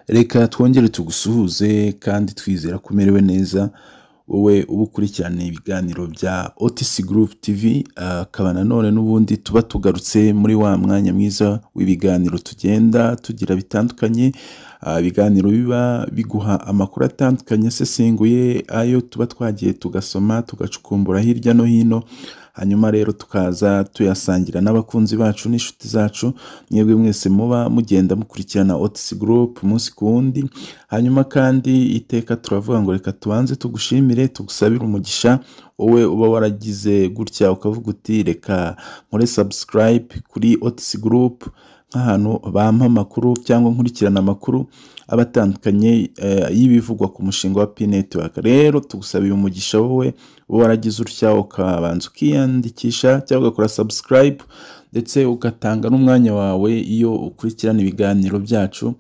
reka twongere tugusuhuze kandi twizera ko umerewe neza wowe uba ukurikirana ibiganiro bya otc group tv akaba nanone n'ubundi tuba tugarutse muri wa mwanya mwiza w'ibiganiro tugenda tugira bitandukanye Ah, ibiganiro biba biguha amakuru atandukanye asesenguye ayo tuba twagiye tugasoma tugacukumbura hirya no hino hanyuma rero tukaza tuyasangira n'abakunzi bacu n'inshuti zacu mwebwe mwese muba mugenda mukurikirana otc group umunsi ku wundi hanyuma kandi iteka turavuga ngo reka tubanze tugushimire tugusabire umugisha wowe uba waragize gutya ukavuga uti reka nkore subscribe kuri otc group nk'ahantu bampa amakuru cyangwa nkurikirana amakuru aba atandukanye eh, y'ibivugwa ku mushinga wa p network rero tugusabiye umugisha wowe uba waragize utya ukabanza ukiyandikisha cyangwa ugakora subscribe ndetse ugatanga n'umwanya wawe iyo ukurikirana ibiganiro byacu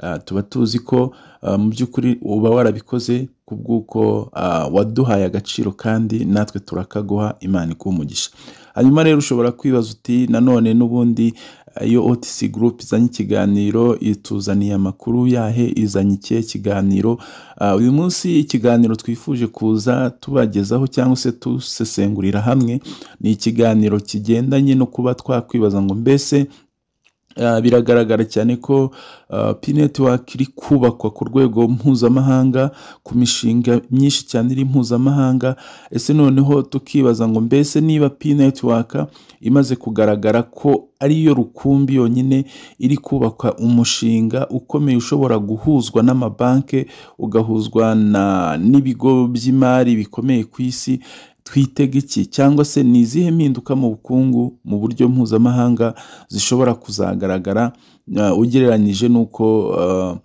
Ah, tuba tuzi ko ah, mu by'ukuri uba warabikoze ku bw'uko ah, waduhaye agaciro kandi natwe turakaguha imana iguha umugisha hanyuma rero ushobora kwibaza uti nanone n'ubundi ah, iyo otc group izanye ikiganiro ituzaniye amakuru yahe izanye ikihe kiganiro Ah, uyu munsi ikiganiro twifuje kuza tubagezaho cyangwa se tusesengurira hamwe ni ikiganiro kigendanye no kuba twakwibaza ngo mbese Ah, biragaragara cyane ko ah, P Network iri kubakwa ku rwego mpuzamahanga ku mishinga myinshi cyane iri mpuzamahanga ese noneho tukibaza ngo mbese niba P Network imaze kugaragara ko ariyo rukumbi yonyine iri kubaka umushinga ukomeye ushobora guhuzwa n'amabanki ugahuzwa na- n'ibigo by'imari bikomeye ku isi twitega iki cyangwa se ni izihe mpinduka mu bukungu mu buryo mpuzamahanga zishobora kuzagaragara uh, ugereranyije n'uko uh,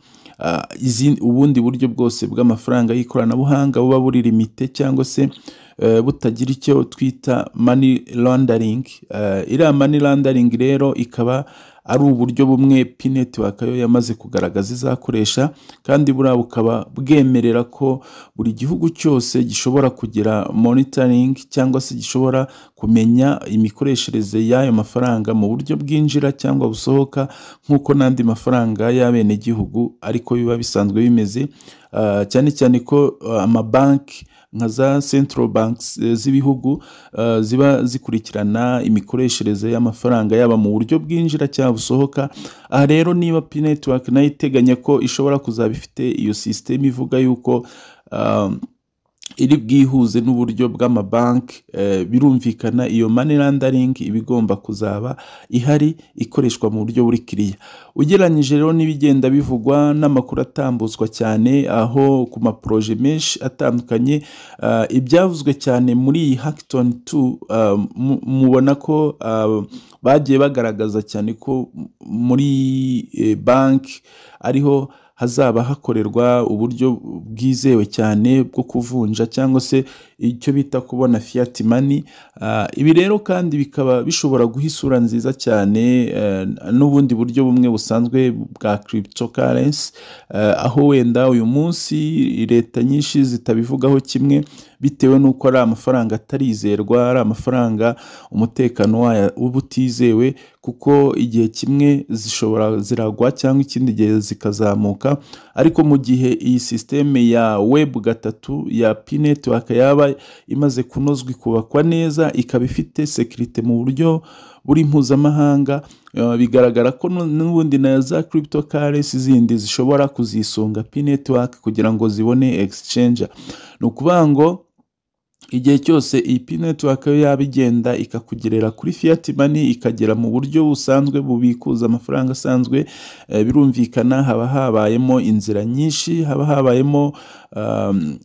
uh, izi- ubundi buryo bwose bw'amafaranga y'ikoranabuhanga buba buri limite cyangwa se uh, butagira icyo twita money laundering Uh, iriya money laundering rero ikaba ari uburyo bumwe P-Network yo yamaze kugaragaza izakoresha kandi buriya bukaba bwemerera ko buri gihugu cyose gishobora kugira monitoring cyangwa se gishobora kumenya imikoreshereze y'ayo mafaranga mu buryo bwinjira cyangwa busohoka nk'uko n'andi mafaranga y'abenegihugu ariko biba bisanzwe bimeze Ah, cyane cyane ko ah, amabanki nka za central banks eh, z'ibihugu ah, ziba zikurikirana imikoreshereze y'amafaranga yaba mu buryo bwinjira cyangwa busohoka aha rero niba p network nayo iteganya ko ishobora kuzaba ifite iyo sisiteme ivuga yuko um, iri bwihuze n'uburyo bw'amabanki eh, birumvikana iyo money laundering iba igomba kuzaba ihari ikoreshwa mu buryo buri kiriya ugereranyije rero n'ibigenda bivugwa n'amakuru atambuzwa cyane aho ku maporoje menshi atandukanye ah, ibyavuzwe cyane muri iyi hackathon 2 ah, mu- mubona ko ah, bagiye bagaragaza cyane ko muri eh, banki ariho hazaba hakorerwa uburyo bwizewe cyane bwo kuvunja cyangwa se icyo bita kubona fiat money Ah, ibi rero kandi bikaba bishobora guha isura nziza cyane eh, n'ubundi buryo bumwe busanzwe bwa cryptocurrency Eh, aho wenda uyu munsi leta nyinshi zitabivugaho kimwe bitewe n'uko ari amafaranga atarizerwa ari amafaranga umutekano wayo uba utizewe kuko igihe kimwe zishobora ziragwa cyangwa ikindi gihe zikazamuka ariko mu gihe iyi sisiteme ya web gatatu ya p network yaba imaze kunozwa ikubakwa neza ikaba ifite sekirite mu buryo buri mpuzamahanga eh, bigaragara ko nu- n'ubundi na za cryptocurrency zindi zishobora kuzisunga p network kugira ngo zibone exchange ni ukuvuga ngo igihe cyose iyi p network yo yaba igenda ikakugerera kuri fiat money ikagera mu buryo busanzwe bubikuza amafaranga asanzwe eh, birumvikana haba habayemo inzira nyinshi haba habayemo um,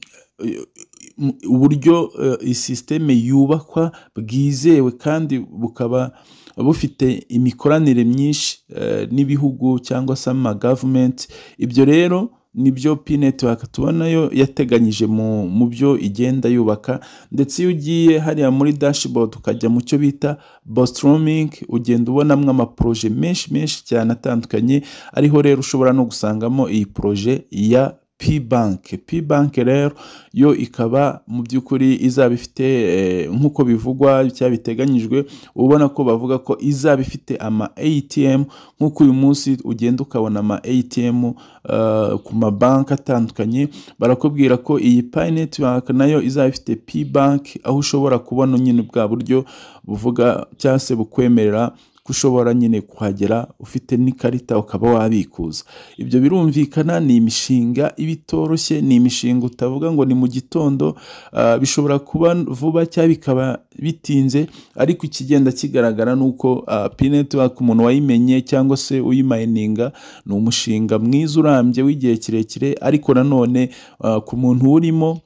uburyo eh, iyi sisiteme yubakwa bwizewe kandi bukaba bufite imikoranire myinshi eh, n'ibihugu cyangwa se amagavumenti ibyo rero nibyo p network tubonayo yateganyije mu mu byo igenda yubaka ndetse iyo ugiye hariya muri dashboard ukajya mu cyo bita bostroming ugenda ubonamo amaporoje menshi menshi cyane atandukanye ariho rero ushobora no gusangamo iyi poroje ya P-bank, P-bank rero yo ikaba mu by'ukuri izaba ifite eh, nk'uko bivugwa cyangwa biteganyijwe ubona ko bavuga ko izaba ifite ama ATM nk'uko uyu munsi ugenda ukabona ama ATM eh, ku mabanki atandukanye barakubwira ko iyi Paynet bank nayo izaba ifite P-bank aho ushobora kubona nyine bwa buryo buvuga cyangwa se bukwemerera ko ushobora nyine kuhagera ufite n'ikarita ukaba wabikuza ibyo birumvikana ni imishinga iba itoroshye ni imishinga utavuga ngo ni mu gitondo ah, bishobora kuba vuba cyangwa bikaba bitinze ariko ikigenda kigaragara ni uko pinetiwaka umuntu wayimenye cyangwa se uyimayininga ni umushinga mwiza urambye w'igihe kirekire ariko nanone ah, ku muntu urimo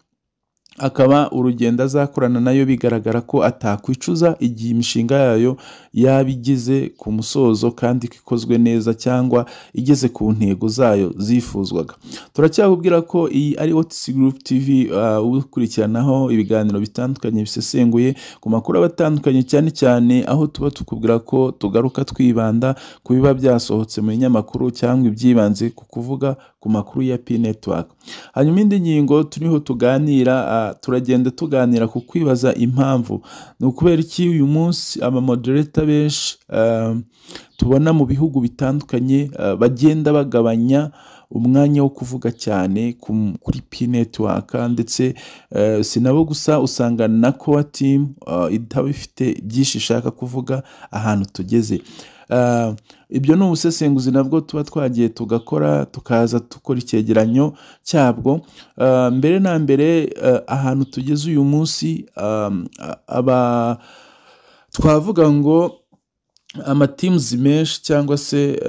akaba urugendo azakorana nayo bigaragara ko atakwicuza igihe imishinga yayo yaba igeze ku musozo kandi ko ikozwe neza cyangwa igeze ku ntego zayo zifuzwaga turacyakubwira ko iyi ari otisi gurupu tivi ah, ukurikiranaho ibiganiro bitandukanye bisesenguye ku makuru aba atandukanye cyane cyane aho tuba tukubwira ko tugaruka twibanda ku biba byasohotse mu binyamakuru cyangwa ibyibanze ku kuvuga ku makuru ya pi netiwaka hanyuma indi ngingo turiho tuganira ah, turagenda tuganira ku kwibaza impamvu ni ukubera iki uyu munsi amamodereta benshi ah, tubona mu bihugu bitandukanye ah, bagenda bagabanya umwanya wo kuvuga cyane ku- kuri pi netiwaka ndetse eh, si nabo gusa usanga na kowa timu itaba ifite byinshi ishaka kuvuga ahantu tugeze Ah, ibyo ni ubusesenguzi nabwo tuba twagiye tugakora tukaza dukora icyegeranyo cyabwo Ah, mbere na mbere ah, ahantu tugeze uyu munsi ah, aba twavuga ngo amatimuzi menshi cyangwa se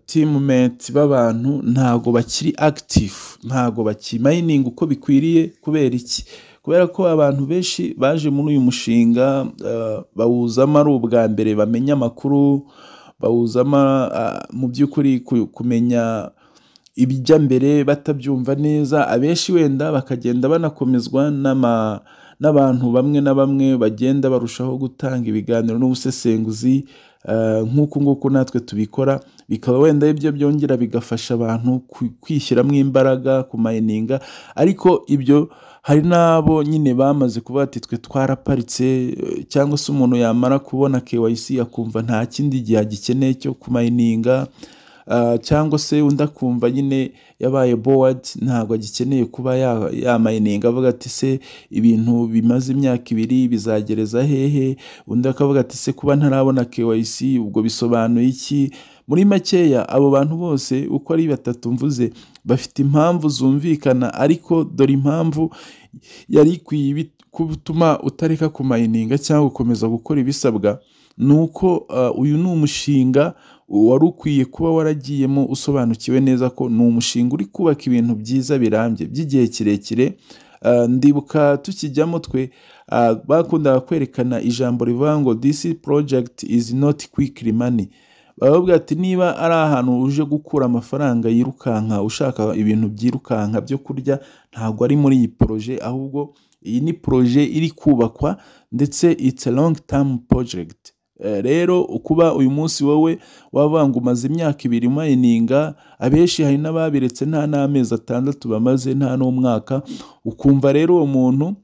timumenti b'abantu ntago bakiri akitifu ntago bakimayininga uko bikwiriye kubera iki kubera ko abantu benshi baje muri uyu mushinga ah, bawuzamo ari ubwa mbere bamenya amakuru bawuzamo ah, mu by'ukuri ku- kumenya ibijya mbere batabyumva neza abenshi wenda bakagenda banakomezwa n'ama n'abantu bamwe na bamwe bagenda barushaho gutanga ibiganiro n'ubusesenguzi eh, nk'uku nguku natwe tubikora bikaba wenda ibyo byongera bigafasha abantu ku- kwishyiramo imbaraga kumayininga ariko ibyo hari n'abo nyine bamaze kuvuga ati twe twaraparitse eh, cyangwa se umuntu yamara kubona KYC akumva nta kindi gihe agikeneye cyo kumayininga Ah, cyangwa se undi akumva nyine yabaye bored ntabwo agikeneye kuba ya- yamayininga avuga ati se ibintu bimaze imyaka ibiri bizagereza hehe undi akavuga ati se kuba ntarabona KYC ubwo bisobanuye iki muri makeya abo bantu bose uko ari batatu mvuze bafite impamvu zumvikana ariko dore impamvu yari ikwiye bit- gutuma utareka kumayininga cyangwa gukomeza gukora ibisabwa ni uko ah, uyu ni umushinga wari ukwiye kuba waragiyemo usobanukiwe neza ko ni umushinga uri kubaka ibintu byiza birambye by'igihe kirekire Ah, ndibuka tukijyamo twe ah, bakundaga kwerekana ijambo rivuga ngo this project is not quickly money baravuga ati niba ari ahantu uje gukura amafaranga yirukanka ushaka ibintu byirukanka byo kurya ntabwo ari muri iyi poroje ahubwo iyi ni poroje iri kubakwa ndetse it's a long term project Eh, rero ukuba uyu munsi wowe wavuga ngo umaze imyaka ibiri mayininga abenshi hari n'ababiretse nta n'amezi atandatu bamaze nta n'umwaka ukumva rero uwo muntu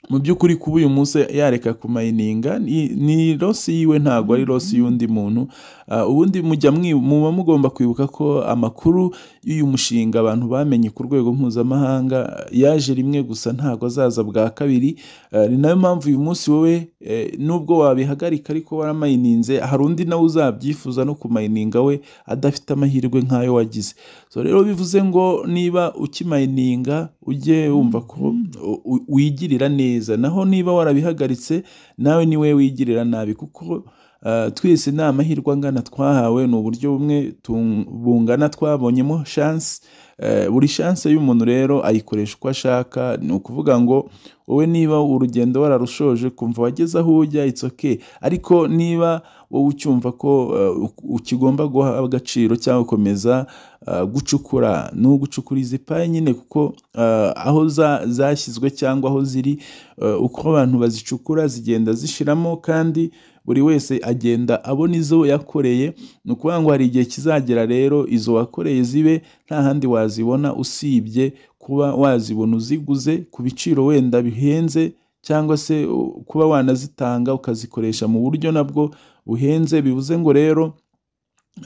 mu by'ukuri kuba uyu munsi yareka kumayininga ni, ni losi yiwe ntabwo ari losi y'undi muntu Ah, ubundi mujya mwi- muba mugomba kwibuka ko amakuru y'uyu mushinga abantu bamenye ku rwego mpuzamahanga yaje rimwe gusa ntabwo azaza bwa kabiri Ah, ni nayo mpamvu uyu munsi wowe eh, nubwo wabihagarika ariko waramayininze hari undi nawe uzabyifuza no kumayininga we adafite amahirwe nk'ayo wagize so rero bivuze ngo niba ukimayininga ujye wumva ko u- u- wigirira neza naho niba warabihagaritse nawe niwe wigirira nabi kuko ah, twese ni amahirwe angana twahawe ni uburyo bumwe tung- bungana twabonyemo shansi Eh, buri shansi y'umuntu rero ayikoresha uko ashaka ni ukuvuga ngo wowe niba urugendo wararushoje kumva wageze aho ujya it's okay ariko niba wowe ucyumva ko eh, u- ukigomba guha agaciro cyangwa gukomeza ah, gucukura ni ugucukura izi paye nyine kuko ah, aho za- zashyizwe cyangwa aho ziri eh, uko abantu bazicukura zigenda zishiramo kandi buri wese agenda abona izo yakoreye ni ukuvuga ngo hari igihe kizagera rero izo wakoreye zibe nta handi wazibona usibye kuba wazibona uziguze ku biciro wenda bihenze cyangwa se kuba wanazitanga ukazikoresha mu buryo nabwo buhenze bivuze ngo rero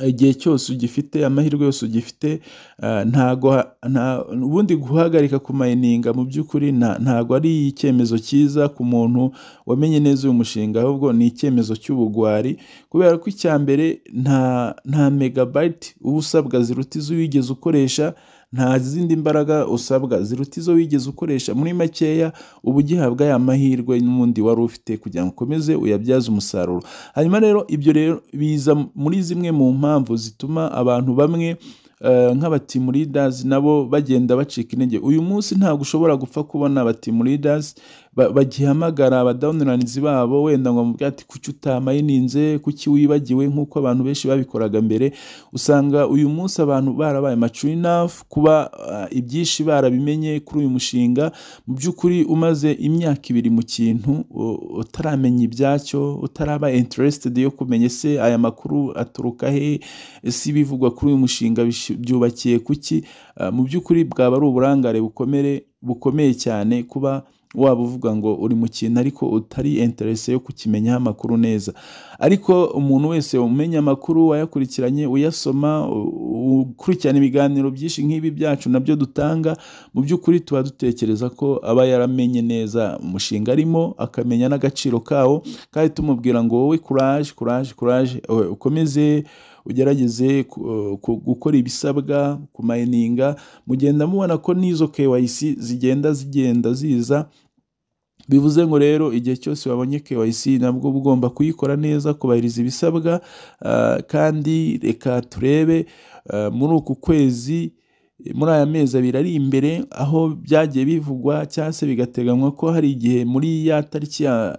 igihe cyose ugifite amahirwe yose ugifite ah, ntago ha- nta- ubundi guhagarika kumayininga mu by'ukuri nta- ntago ari icyemezo cyiza ku muntu wamenye neza uyu mushinga ahubwo ni icyemezo cy'ubugwari kubera ko icya mbere nta nta megabayiti uba usabwa ziruta izo wigeze ukoresha nta zindi mbaraga usabwa ziruta izo wigeze ukoresha muri makeya uba ugihabwa ya mahirwe n'ubundi wari ufite kugira ngo ukomeze uyabyaze umusaruro hanyuma rero ibyo rero biza muri zimwe mu mpamvu zituma abantu bamwe eh, nk'abatimu leaders nabo bagenda bacika intege uyu munsi ntabwo ushobora gupfa kubona abatimu leaders ba- bagihamagara abadawuniranzi babo wenda ngo bamubwire ati kuki utamayininze kuki wibagiwe nk'uko abantu benshi babikoraga mbere usanga uyu munsi abantu barabaye mature enough kuba ah, ibyishi barabimenye kuri uyu mushinga mu by'ukuri umaze imyaka ibiri mu kintu u- utaramenya ibyacyo utaraba interested yo kumenya se aya makuru aturuka he ese ibivugwa kuri uyu mushinga bish- byubakiye kuki Ah, mu by'ukuri bwaba ari uburangare bukomere bukomeye cyane kuba waba uvuga ngo uri mu kintu ariko utari interese yo kukimenyaho amakuru neza ariko umuntu wese umenya amakuru wayakurikiranye uyasoma u- ukurikirana ibiganiro byinshi nk'ibi byacu nabyo dutanga mu by'ukuri tuba dutekereza ko aba yaramenye neza umushinga arimo akamenya n'agaciro kawo kandi tumubwira ngo wowe kuraje kuraje kuraje eh, ukomeze ugerageze ku- eh, ku- gukora ibisabwa kumayininga mugenda mubona ko n'izo KYC zigenda zigenda ziza bivuze ngo rero igihe cyose wabonye KYC nabwo uba ugomba kuyikora neza kubahiriza ibisabwa ah, kandi reka turebe ah, muri uku kwezi muri aya mezi abiri ari imbere aho byagiye bivugwa cyangwa se bigateganywa ko hari igihe muri ya tariki ya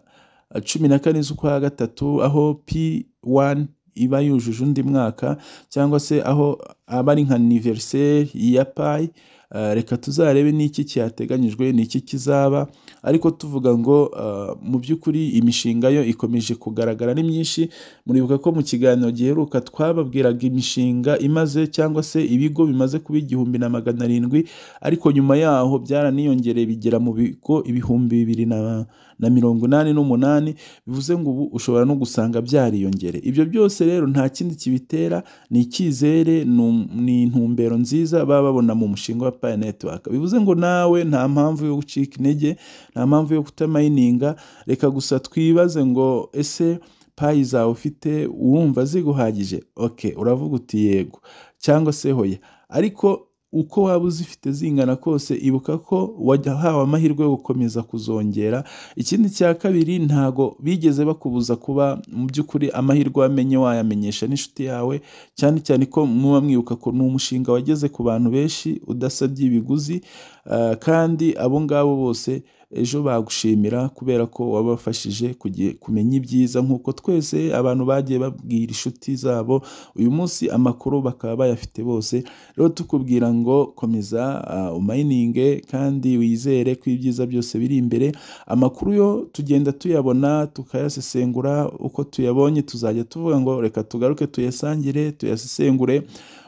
ya cumi na kane z'ukwa gatatu aho P1 iba yujuje undi mwaka cyangwa se aho aba ari nka anniversaire ya PAI ah, reka tuzarebe n'iki cyateganyijwe n'iki kizaba ariko tuvuga ngo ah, mu by'ukuri imishinga yo ikomeje kugaragara ari myinshi muribuka ko mu kiganiro giheruka twababwiraga imishinga imaze cyangwa se ibigo bimaze kuba igihumbi na magana arindwi ariko nyuma yaho byaraniyongereye bigera mu bigo ibihumbi bibiri na, na mirongo inani n'umunani bivuze ngo ubu ushobora no gusanga byariyongere ibyo byose rero nta kindi kibitera ni icyizere ni um- ni intumbero nziza baba babona mu mushinga wa Paya Network bivuze ngo nawe nta mpamvu yo gucika intege nta mpamvu yo kutamayininga reka gusa twibaze ngo ese payi zawe ufite urumva ziguhagije ok uravuga uti yego cyangwa se hoya ariko uko waba uzifite zingana kose ibuka ko wahawe amahirwe yo gukomeza kuzongera ikindi cya kabiri ntago bigeze bakubuza kuba mu by'ukuri amahirwe wamenye wayamenyesha n'inshuti yawe cyane cyane ko muba mwibuka ko ni umushinga wageze ku bantu benshi udasabye ibiguzi ah, kandi abo ngabo bose ejo bagushimira kubera ko wabafashije kugi- kumenya ibyiza nk'uko twese abantu bagiye babwira inshuti zabo uyu munsi amakuru bakaba bayafite bose rero tukubwira ngo komeza ah, umayininge kandi wizere ko ibyiza byose biri imbere amakuru yo tugenda tuyabona tukayasesengura uko tuyabonye tuzajya tuvuga ngo reka tugaruke tuyasangire tuyasesengure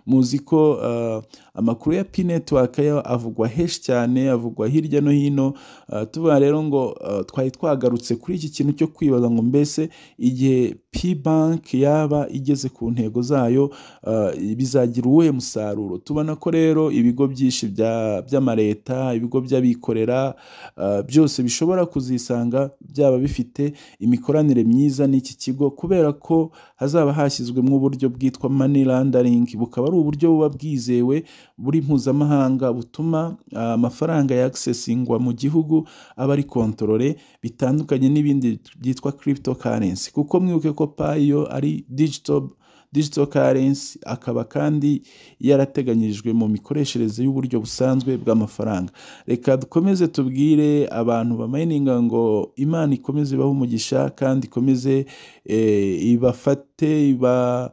muzi ko ah, amakuru ya P Network yo avugwa henshi cyane avugwa hirya no hino Uh, tuvuga rero ngo uh, twari twagarutse kuri iki kintu cyo kwibaza ngo mbese igihe P-Bank yaba igeze ku ntego zayo uh, bizagira uwuhe musaruro tubona ko rero ibigo byinshi bya- by'amareta ibigo by'abikorera uh, byose bishobora kuzisanga byaba bifite imikoranire myiza n'iki kigo kubera ko hazaba hashyizwemo uburyo bwitwa money laundering bukaba ari uburyo buba bwizewe buri mpuzamahanga butuma ah, amafaranga ya accessingwa mu gihugu aba ari kontorore bitandukanye n'ibindi byitwa cryptocurrency kuko mwibuke ko payi yo ari digital digital currency akaba kandi yarateganyijwe mu mikoreshereze y'uburyo busanzwe bw'amafaranga reka dukomeze tubwire abantu bamayininga ngo imana ikomeze ibahe umugisha kandi ikomeze eh, ibafate iba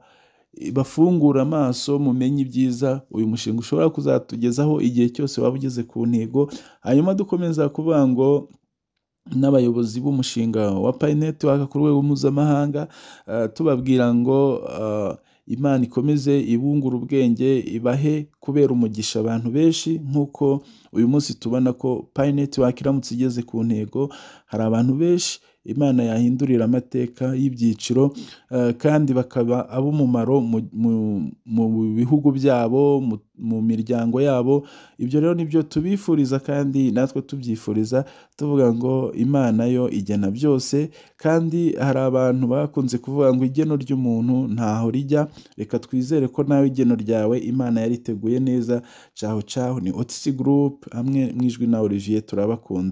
bafungura amaso mumenye ibyiza uyu mushinga ushobora kuzatugezaho igihe cyose waba ugeze ku ntego hanyuma dukomeza kuvuga ngo n'abayobozi b'umushinga wa Pi Network ku rwego mpuzamahanga eh, tubabwira ngo eh, Imana ikomeze ibungure ubwenge ibahe kubera umugisha abantu benshi nk'uko uyu munsi tubona ko Pi Network iramutse igeze ku ntego hari abantu benshi Imana yahindurira amateka y'ibyiciro eh, kandi bakaba ab'umumaro mu, mu, mu bihugu byabo mu, mu miryango yabo ibyo rero nibyo tubifuriza kandi natwe tubyifuriza tuvuga ngo Imana yo igena byose kandi hari abantu bakunze kuvuga ngo igeno ry'umuntu ntaho rijya reka twizere ko nawe igeno ryawe Imana yariteguye neza caho caho ni Otisi Group hamwe mu ijwi na Olivier turabakunda